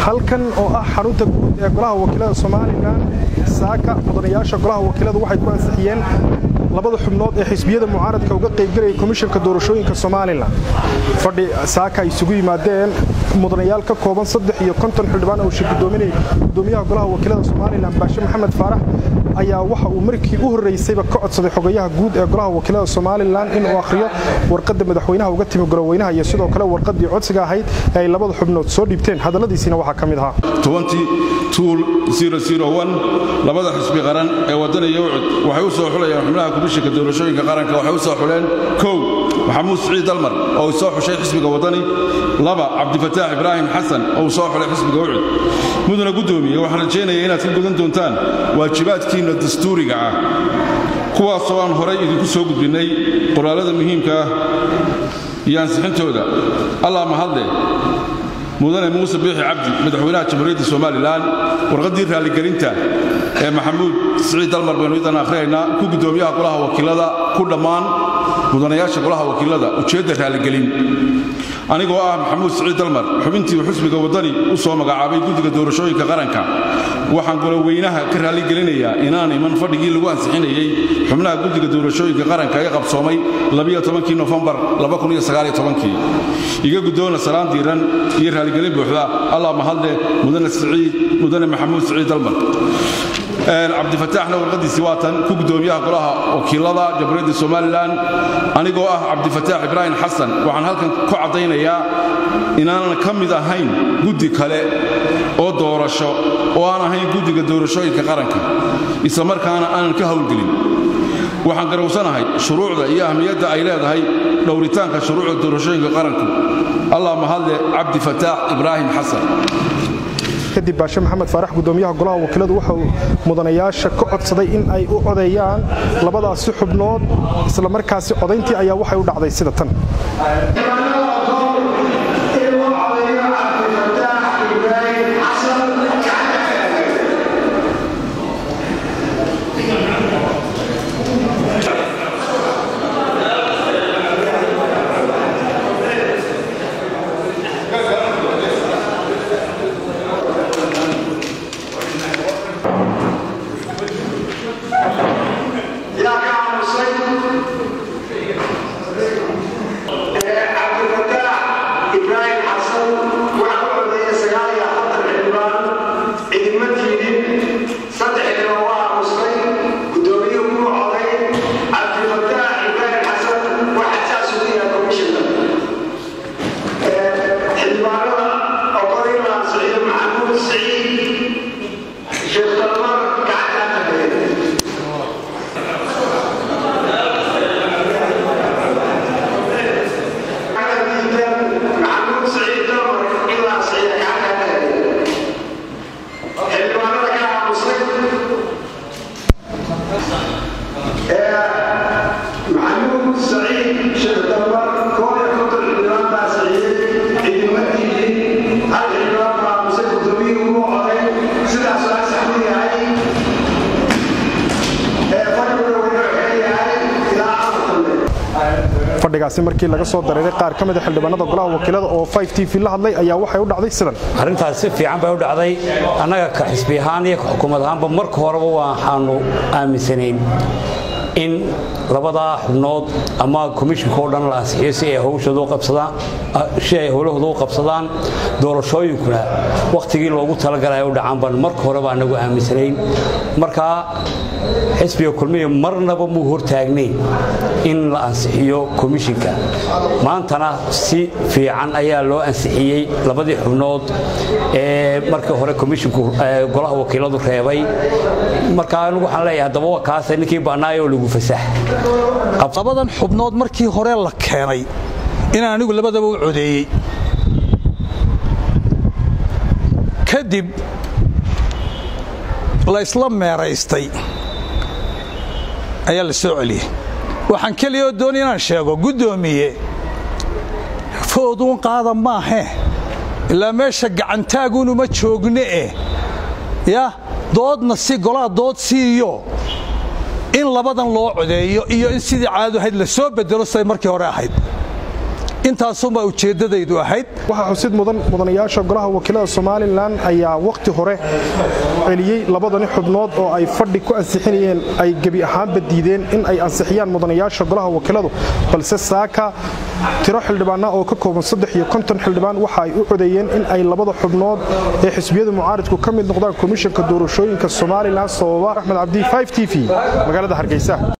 halkan oo ah xarunta guud ee golaha wakiilada somalilan saaka mudanayaasha golaha wakiilada waxay ku ansixiyeen labada xubnood ee xisbiyada mucaaradka uga qaybgelaya komishanka doorashooyinka somalilan fadhi saaka ay isugu yimaadeen mudanayaal ka kooban saddex iyo konton xildhibaan oo shir gudoominaya gudoomiyaha golaha wakiilada somalilan baashe maxamed faarax ayaa waxa uu markii u horreysayba ka codsaday xogayaha guud ee golaha wakiilada somalilan inuu akhriyo warqadda madaxweynaha uga timi goloweynaha iyo sidoo kale warqaddii codsiga ahayd ee ay labada xubnood soo dhiibteen hadalladiisiina waxaa ka mid ahaa labada xisbi qaran ee waddan iyo ucud waxay u soo xulayeen xubnaha komishinka doorashooyinka qaranka waxay u soo xuleen kow maxamuud siciid dalmar oo uu soo xushay xisbiga waddani laba cabdifataax ibraahim xasan oo uu soo xulay xisbiga ucud mudana guddoomiye waxaan rajaynaya inaad ka gudan doontaan waajibaadkiinna dastuuriga ah kuwaasoo aan horay idinku soo gudbinnay qoraallada muhiimka ah iyo ansixintooda allah mahadle mudane muuse biixi cabdi madaxweynaha jamhuuriyadda somalilan warqaddii raalligelinta ee maxamuud siciid dalmar baynu idan akhriyaynaa ku guddoomiyaha golaha wakiilada ku dhammaan mudanayaasha golaha wakiilada ujeedda raalligelin anigoo ah maxamuud siciid dalmar xubintii xusbiga waddani u soo magacaabay guddiga doorashooyinka qaranka waxaan goloweynaha ka raalligelinayaa inaan iman fadhigii lagu ansixinayey xubnaha guddiga doorashooyinka qaranka ee qabsoomay kii nofembar iga guddoona salaan diiran iyo raalligelin buuxda allah mahadle mudane siciid mudane maxamuud siciid dalmar cabdifataaxna warqadiisii waatan ku guddoomiyaha golaha wakiilada jamhuuriyadda somalilan anigoo ah cabdifataax ibraahim xasan waxaan halkan ku caddaynayaa inaanan ka mid ahayn guddi kale oo doorasho oo aan ahayn guddiga doorashooyinka qaranka isla markaana aanan ka howlgelin waxaan garowsanahay shuruucda iyo ahmiyadda ay leedahay dhowritaanka shuruucda doorashooyinka qaranku allah mahadle cabdifataax ibraahim xasan kadib baashe maxamed faarax gudoomiyaha golaha wakiiladu waxa uu mudanayaasha ka codsaday in ay u codeeyaan labadaasi xubnood isla markaasi codayntii ayaa waxay u dhacday sida tan fadhigaasi markii laga soo dareeray qaar ka mida xildhibaanada golaha wakiilada oo t v la hadlay ayaa waxay u dhacday sidan arrintaas si fiican bay u dhacday annaga ka xisbi ahaan iyo ka xukuumad ahaanba marka horeba waxaanu aaminsanayn in labadaa xubnood ama komishinka oo dhan la ansixiyo si ay howshoosi ay howlahooda u qabsadaan doorashooyinkuna wakhtigii loogu talagalay u dhacaan baan marka horeba anagu aaminsanayn markaa xisbiga kulmiya marnaba muu hortaagnayn in la ansixiyo komishinka maantana si fiican ayaa loo ansixiyey labadii xubnood ee markii hore komishinku golaha wakiiladu reebay marka anigu waxaan leeyahay haddaba waa kaasa ninkii bannaayo lagu fasax labadan xubnood markii hore la keenay inaan anigu labadaba u codeeyey kadib la isla meeraystay ayaa la soo celiyey waxaan keliya oo doonay inaan sheego guddoomiye fooduun qaada maahe ilaa meesha gacantaagunuma joogne eh ya doodna si golaha dood siiyo in labadan loo codeeyo iyo in sidii caadu ahayd la soo bedelo siday markii hore ahayd intaasunbaa ujeeddadaydu ahayd waxaa xusid mudan mudanayaasha golaha wakiilada somalilan ayaa wakhti hore celiyey labadani xubnood oo ay fadhi ku ansixinayeen ay gebi ahaanba diideen in ay ansixiyaan mudanayaasha golaha wakiiladu balse saaka tiro xildhibaana oo ka kooban saddex iyo konton xildhibaan waxa ay u codeeyeen in ay labada xubnood ee xisbiyada mucaaridku ka mid noqdaan komishanka doorashooyinka somalilan sababa axmed cabdi t v magaalada hargeysa